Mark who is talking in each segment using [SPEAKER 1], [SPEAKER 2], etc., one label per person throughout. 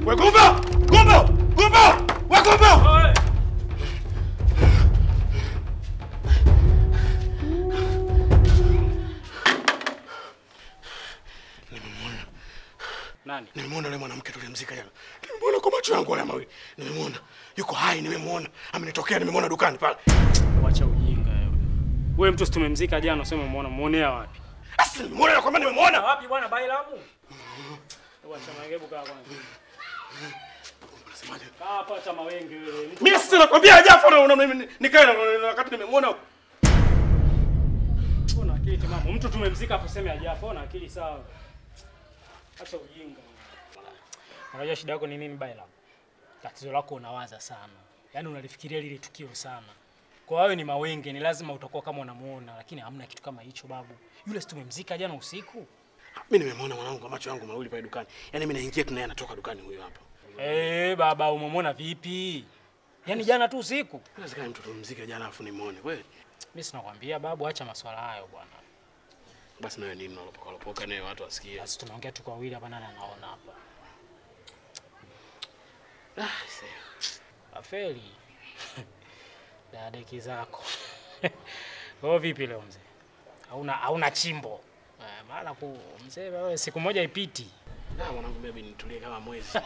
[SPEAKER 1] We Gumbo! Gumbo! Gumbo! We Gumbo!
[SPEAKER 2] Nani?
[SPEAKER 1] Nimemwona yule mwanamke tulimzika jana. Nimemwona kwa macho yangu haya mawili. Nimemwona. Yuko hai, nimemwona. Amenitokea, nimemwona dukani pale.
[SPEAKER 2] Wacha ujinga wewe. Wewe mtu si tumemzika jana, useme umeona muonea wapi?
[SPEAKER 1] Asi, nimemwona na kwamba nimemwona.
[SPEAKER 2] Wapi bwana Bailamu? Wacha magebu kaa kwanza.
[SPEAKER 1] Unasemaje?
[SPEAKER 2] Kaa hapa acha mawenge wewe. Mtu
[SPEAKER 1] Mimi sasa nakwambia hajafa na una- nikae na na- wakati nimemwona.
[SPEAKER 2] una akili timamu. Mtu tumemzika hapo sema hajafa, una akili sawa. Acha ujinga. Unajua shida yako ni nini Bailamu? Tatizo lako unawaza sana. Yaani unalifikiria lile tukio sana. Kwa wewe ni mawenge, ni lazima utakuwa kama unamuona, lakini hamna kitu kama hicho babu. Yule si tumemzika jana usiku?
[SPEAKER 1] Mimi nimemwona mwanangu kwa macho yangu mawili pale dukani. Yaani mimi naingia tu naye anatoka dukani huyo hapa.
[SPEAKER 2] Eh, baba umemwona vipi? Yaani jana tu usiku?
[SPEAKER 1] Inawezekana mtu tumzika jana afu nimuone kweli.
[SPEAKER 2] Mimi sinakwambia babu, acha maswala hayo bwana.
[SPEAKER 1] Basi nawe nini unalopoka lopoka naye watu wasikie.
[SPEAKER 2] Basi tunaongea tu kwa wawili hapa, nani anaona hapa?
[SPEAKER 1] Ah, see.
[SPEAKER 2] Afeli. Dadeki zako. Wewe vipi leo mzee? Hauna hauna chimbo. Eh, maana ku mzee wewe siku moja ipiti.
[SPEAKER 1] Ah, mwanangu mimi nitulie kama mwezi.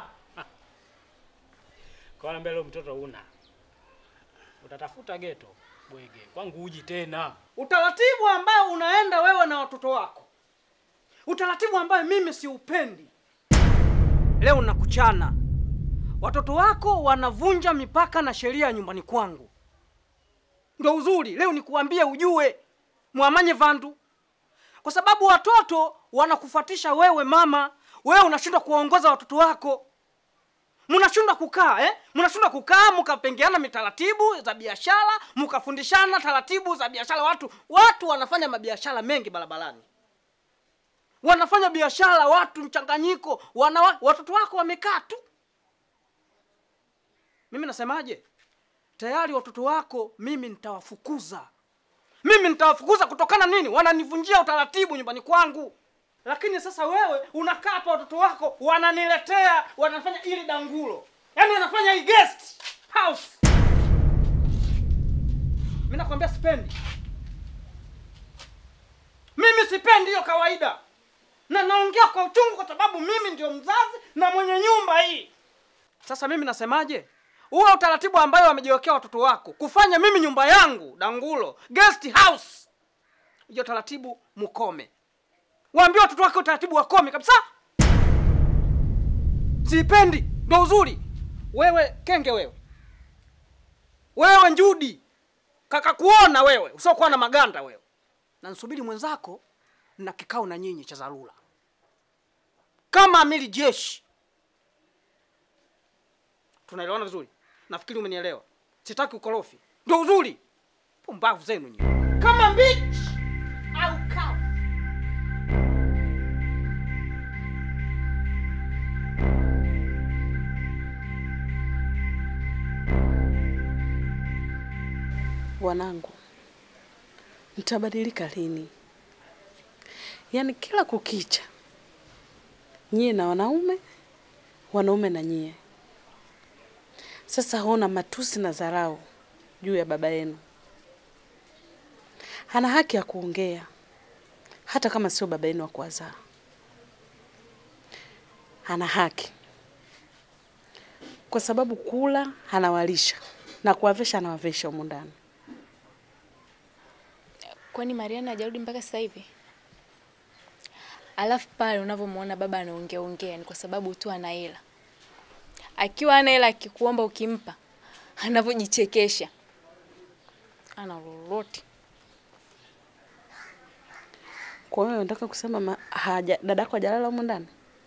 [SPEAKER 2] Kwa mbele mtoto una. Utatafuta geto bwege. Kwangu uji tena.
[SPEAKER 3] Utaratibu ambao unaenda wewe na watoto wako, utaratibu ambayo mimi siupendi. Leo nakuchana, watoto wako wanavunja mipaka na sheria ya nyumbani kwangu. Ndo uzuri leo nikuambie, ujue mwamanye vandu, kwa sababu watoto wanakufuatisha wewe mama. Wewe unashindwa kuwaongoza watoto wako, mnashindwa kukaa eh? mnashindwa kukaa mkapengeana mitaratibu za biashara mkafundishana taratibu za biashara. Watu watu wanafanya mabiashara mengi barabarani, wanafanya biashara watu mchanganyiko, wana watoto wako wamekaa tu. Mimi nasemaje? Tayari watoto wako mimi nitawafukuza, mimi nitawafukuza kutokana nini? Wananivunjia utaratibu nyumbani kwangu. Lakini sasa wewe unakaa hapa, watoto wako wananiletea, wanafanya ili dangulo, yaani wanafanya hii guest house. Mimi nakwambia sipendi, mimi sipendi hiyo kawaida, na naongea kwa uchungu, kwa sababu mimi ndio mzazi na mwenye nyumba hii. Sasa mimi nasemaje? Huo utaratibu ambayo wamejiwekea watoto wako kufanya mimi nyumba yangu dangulo guest house, hiyo taratibu mukome waambie watoto wake utaratibu wakome kabisa. Sipendi, ndo uzuri. Wewe kenge, wewe wewe njudi, kaka kuona wewe usiokuwa na maganda wewe, na nsubiri mwenzako na kikao na nyinyi cha dharura kama amiri jeshi. Tunaelewana vizuri? Nafikiri umenielewa. Sitaki ukorofi, ndo uzuri. Pumbavu zenu nyinyi, kama mbichi au kavu.
[SPEAKER 4] Wanangu, mtabadilika lini? Yaani kila kukicha nyie na wanaume, wanaume na nyie. Sasa hona matusi na dharau juu ya baba yenu. Hana haki ya kuongea hata kama sio baba yenu wa kuwazaa. Hana haki kwa sababu kula anawalisha na kuwavesha anawavesha humu ndani.
[SPEAKER 5] Kwani Mariana hajarudi mpaka sasa hivi? Alafu pale unavyomwona baba anaongea ongea ni kwa sababu tu ana hela. Akiwa ana hela akikuomba ukimpa, anavyojichekesha. Ana lolote.
[SPEAKER 4] Kwa hiyo unataka kusema ma, haja, dadako hajalala humu ndani?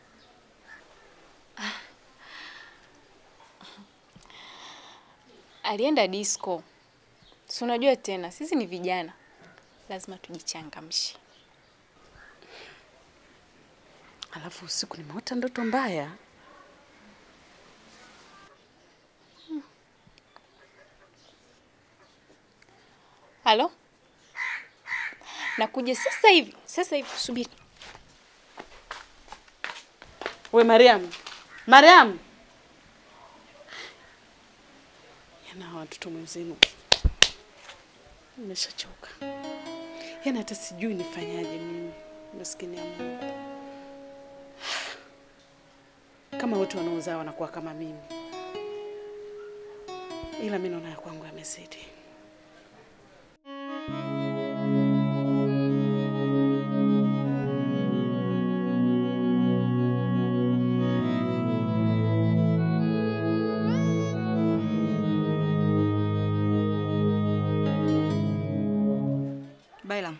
[SPEAKER 5] Alienda disco. Si unajua tena sisi ni vijana. Lazima tujichangamshe.
[SPEAKER 4] Alafu usiku nimeota ndoto mbaya.
[SPEAKER 5] Halo? Nakuja sasa hivi. Sasa hivi subiri.
[SPEAKER 4] We Mariam, Mariam, yana hawa watoto mwenzenu, nimeshachoka. Yana hata sijui nifanyaje mimi, maskini ya Mungu. Kama wote wanaozaa wanakuwa kama mimi, ila mi naona ya kwangu yamezidi.
[SPEAKER 6] Bailam,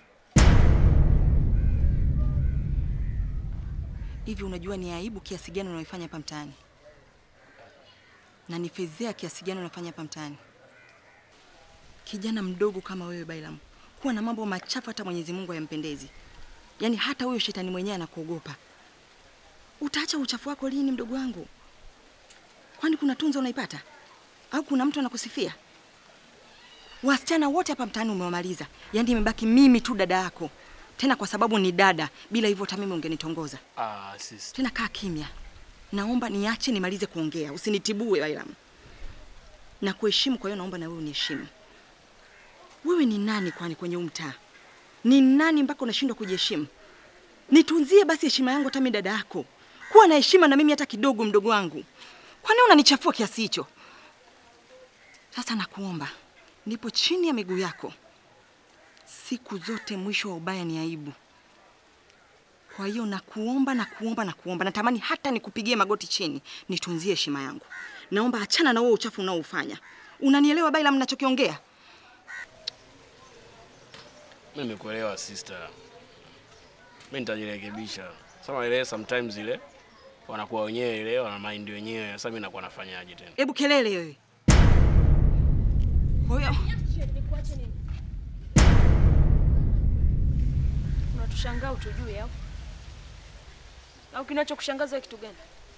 [SPEAKER 6] hivi unajua ni aibu kiasi gani unaoifanya hapa mtaani, na ni fedhea kiasi gani unafanya hapa mtaani? Kijana mdogo kama wewe Bailam, kuwa na mambo machafu hata Mwenyezi Mungu hayampendezi. Yaani hata huyo shetani mwenyewe anakuogopa. Utaacha uchafu wako lini, mdogo wangu? Kwani kuna tunzo unaipata au kuna mtu anakusifia? Wasichana wote hapa mtaani umewamaliza, yaani imebaki mimi tu dada yako, tena kwa sababu ni dada. Bila hivyo hata mimi ungenitongoza.
[SPEAKER 1] Ah, sister.
[SPEAKER 6] Tena kaa kimya, naomba niache nimalize kuongea, usinitibue Bailam. Na kuheshimu, kwa hiyo naomba na wewe uniheshimu. Wewe ni nani kwani kwenye huu mtaa? Ni nani mpaka unashindwa kujiheshimu? Nitunzie basi heshima yangu, hata mimi dada yako. Kuwa na heshima na mimi hata kidogo, mdogo wangu. Kwani unanichafua kiasi hicho? Sasa nakuomba, nipo chini ya miguu yako. Siku zote mwisho wa ubaya ni aibu. Kwa hiyo nakuomba, nakuomba, nakuomba, natamani hata nikupigie magoti chini, nitunzie heshima yangu. Naomba achana na huo uchafu unaoufanya. Unanielewa Bailam ninachokiongea?
[SPEAKER 1] Mimi nimekuelewa sister. Mimi nitajirekebisha. Sasa ile sometimes ile wanakuwa wenyewe ile wana mind wenyewe. Sasa mimi nakuwa nafanyaje tena?
[SPEAKER 6] Hebu kelele wewe. Kwa hiyo
[SPEAKER 5] Nikuache nini? Unatushangaa utujue au? Au kinachokushangaza kitu gani?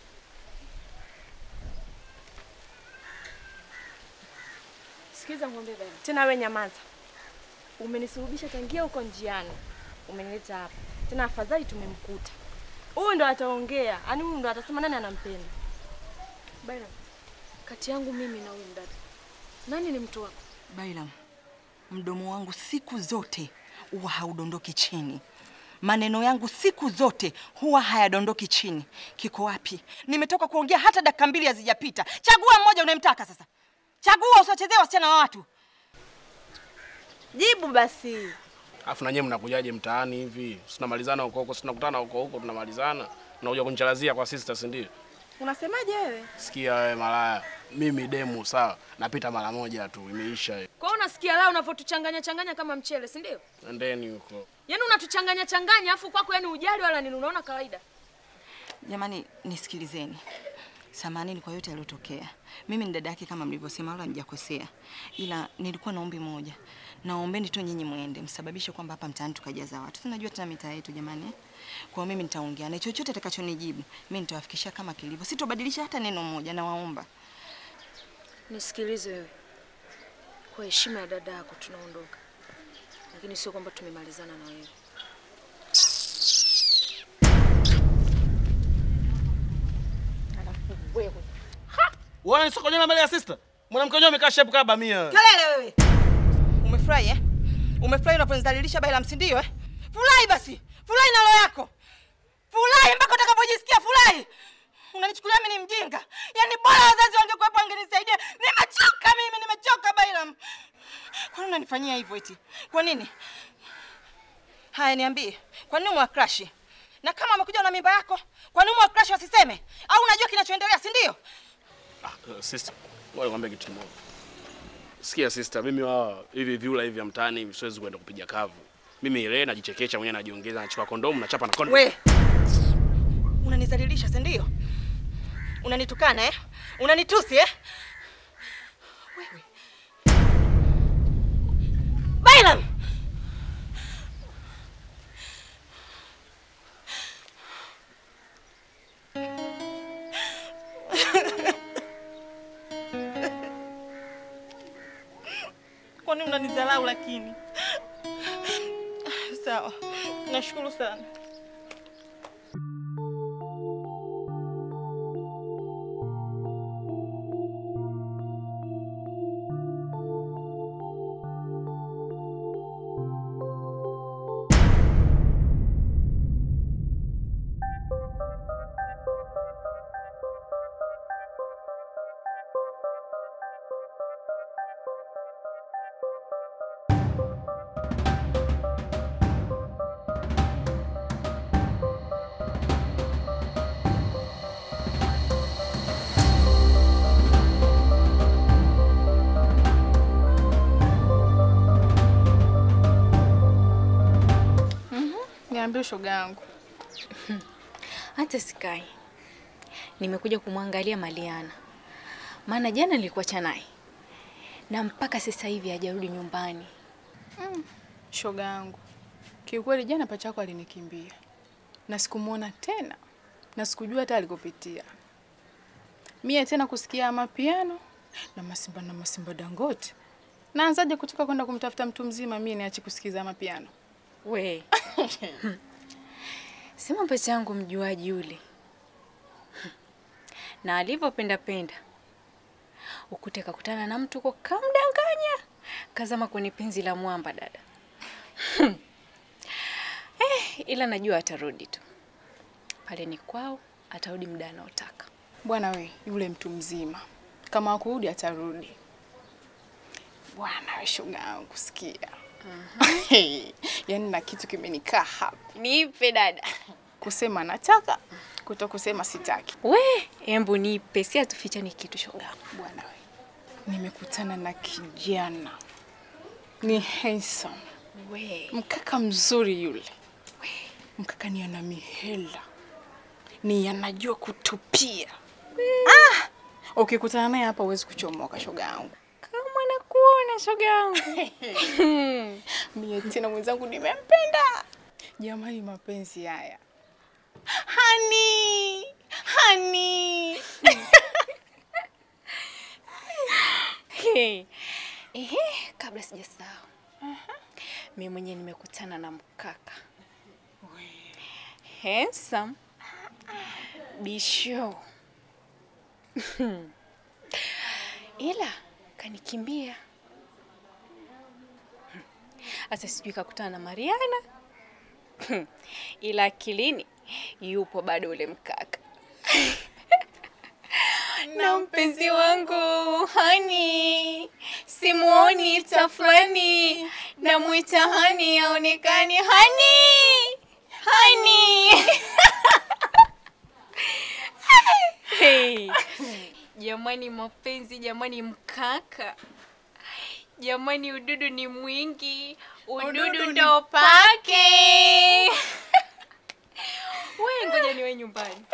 [SPEAKER 5] Sikiza ng'ombe bana.
[SPEAKER 7] Tena we nyamaza. Umenisurubisha tangia huko njiani, umenileta hapa tena. Afadhali tumemkuta huyu, ndo ataongea, yaani huyu ndo atasema nani anampenda.
[SPEAKER 5] Bana. Kati yangu mimi na huyu mdada. Nani ni mtu wako?
[SPEAKER 6] Bailam, mdomo wangu siku zote huwa haudondoki chini. Maneno yangu siku zote huwa hayadondoki chini. Kiko wapi? Nimetoka kuongea hata dakika mbili hazijapita. Chagua mmoja unayemtaka sasa. Chagua, usiwachezee wasichana wa watu.
[SPEAKER 7] Jibu basi.
[SPEAKER 1] Alafu na nyewe mnakujaje mtaani hivi? Si tunamalizana huko huko, si tunakutana huko huko tunamalizana. Unakuja kunichalazia kwa sister, si ndio?
[SPEAKER 7] Unasemaje wewe?
[SPEAKER 1] Sikia wewe malaya. Mimi demu sawa. Napita mara moja tu, imeisha hiyo.
[SPEAKER 5] Kwa hiyo unasikia lao unavyotuchanganya changanya kama mchele, si ndio?
[SPEAKER 1] Endeni huko.
[SPEAKER 5] Yaani unatuchanganya changanya afu kwako yani ujali wala nini unaona kawaida.
[SPEAKER 6] Jamani, nisikilizeni. Samanini kwa yote yaliyotokea. Mimi ni dada yake kama mlivyosema, wala mjakosea, ila nilikuwa na ombi moja. Naombeni tu nyinyi mwende msababishe kwamba hapa mtaani tukajaza watu. Tunajua tena mitaa yetu jamani. eh? Kwa hiyo mimi nitaongea na chochote atakachonijibu mimi nitawafikishia kama kilivyo, sitobadilisha hata neno moja. Nawaomba
[SPEAKER 5] Nisikilize wewe. Kwa heshima ya dada yako tunaondoka. Lakini sio kwamba tumemalizana na wewe.
[SPEAKER 1] Unaona nisokonya mbele ya sister? Mwanamke wenyewe amekaa shape kama bamia.
[SPEAKER 6] kelele wewe. Umefurahi eh? Umefurahi unaponidhalilisha Bailam, si ndio eh? Furahi basi, furahi na roho yako, furahi mpaka utakapojisikia furahi. Unanichukulia mimi ni mjinga? Yaani bora wazazi wangekuwepo wangenisaidia. Nimechoka mimi, nimechoka Bailam. Kwa nini unanifanyia hivyo eti? Kwa nini? Haya, niambie, kwa nini umewacrush? Na kama wamekuja na mimba yako, kwa nini umewacrush wasiseme? Au unajua kinachoendelea, si ndio?
[SPEAKER 1] Ah, uh, sister. Ngoja nikwambie kitu kimoja. Sikia sister, mimi wao hivi viula hivi vya mtaani hivi siwezi kwenda kupiga kavu. Mimi ile najichekesha mwenyewe najiongeza nachukua kondomu nachapa na kondomu.
[SPEAKER 6] We, unanizalilisha si ndio? Unanitukana eh? Unanitusi eh? Wewe. Bailam! Kwani unanizalau lakini? Sawa, nashukuru sana.
[SPEAKER 8] niambie shoga yangu.
[SPEAKER 5] Hata sikai. Nimekuja kumwangalia Maliana. Maana jana nilikuacha naye. Na mpaka sasa hivi hajarudi nyumbani.
[SPEAKER 8] Shoga yangu, kiukweli jana pacha yako alinikimbia na sikumwona tena na sikujua hata alikopitia. Mie tena kusikia mapiano na masimba na masimba Dangote, naanzaje kutoka kwenda kumtafuta mtu mzima mie niache kusikiza mapiano?
[SPEAKER 5] We. Sema pacha yangu mjuaji yule. Na alivyopenda penda. Ukute kakutana na mtu uko kamdanganya. Kazama kwenye penzi la mwamba dada. eh, ila najua atarudi tu. Pale ni kwao, atarudi muda anaotaka.
[SPEAKER 8] Bwana we, yule mtu mzima kama akurudi atarudi. Bwana we, shoga yangu, sikia. Yaani na kitu kimenikaa hapa,
[SPEAKER 5] Nipe dada.
[SPEAKER 8] kusema nataka, kuto kusema sitaki.
[SPEAKER 5] We, embu nipe, si atufichani kitu shoga.
[SPEAKER 8] Bwana we, nimekutana na kijana ni handsome,
[SPEAKER 5] We.
[SPEAKER 8] mkaka mzuri yule. Mkaka ni ana mihela, ni anajua kutupia. Ah! Ukikutana naye hapa huwezi kuchomoka, shoga yangu.
[SPEAKER 5] Kama nakuona shoga yangu.
[SPEAKER 8] Mie tena mwenzangu nimempenda. Jamani, mapenzi haya hani hani
[SPEAKER 5] Hey. Ehe, kabla sijasahau. Mimi mwenyewe nimekutana na mkaka. Handsome. Bisho. Ila kanikimbia. Sasa sijui kakutana na Mariana. Ila akilini yupo bado ule mkaka. na mpenzi wangu hani simuoni tafulani namwita hani aonekani hani hani hey. jamani mapenzi jamani mkaka jamani ududu ni mwingi ududu,
[SPEAKER 8] Ududu ni
[SPEAKER 5] ndo pake we ngoja niwe nyumbani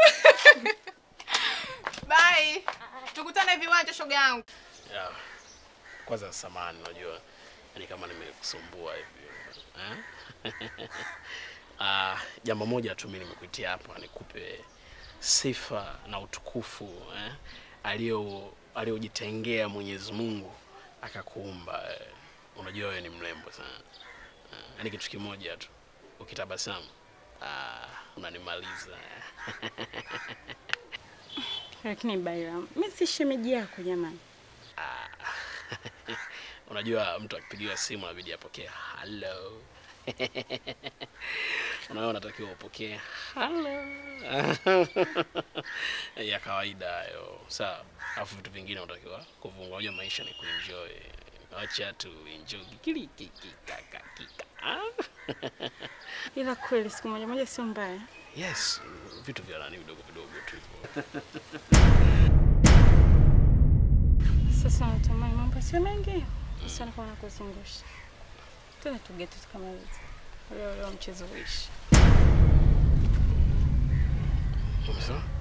[SPEAKER 8] Bye. Tukutane viwanja shoga yangu.
[SPEAKER 1] Yeah. Kwanza samani, unajua yani kama nimekusumbua hivi eh? Ah, jambo moja tu mimi nimekuitia hapa nikupe sifa na utukufu eh? alio aliojitengea Mwenyezi Mungu akakuumba eh? Unajua wewe ni mrembo sana eh? Yani kitu kimoja tu ukitabasamu ah, unanimaliza
[SPEAKER 4] Lakini Bairam, mimi si shemeji yako jamani.
[SPEAKER 1] Ah, unajua mtu akipigiwa simu inabidi apokee hello. Unaona, unatakiwa upokee hello ya kawaida hayo, sawa. Alafu vitu vingine unatakiwa kuvunga. Unajua maisha ni kuenjoy, acha tu enjoy kikili kiki kaka kika. Ah?
[SPEAKER 4] Ila kweli siku moja moja sio mbaya.
[SPEAKER 1] Yes, vitu vya nani vidogo vidogo tu hivyo.
[SPEAKER 4] Sasa natamani mambo sio mengi. Sana kama nakuzungusha. Tuna tugete tukamaliza. Leo leo mchezo uishi.
[SPEAKER 1] Umesema?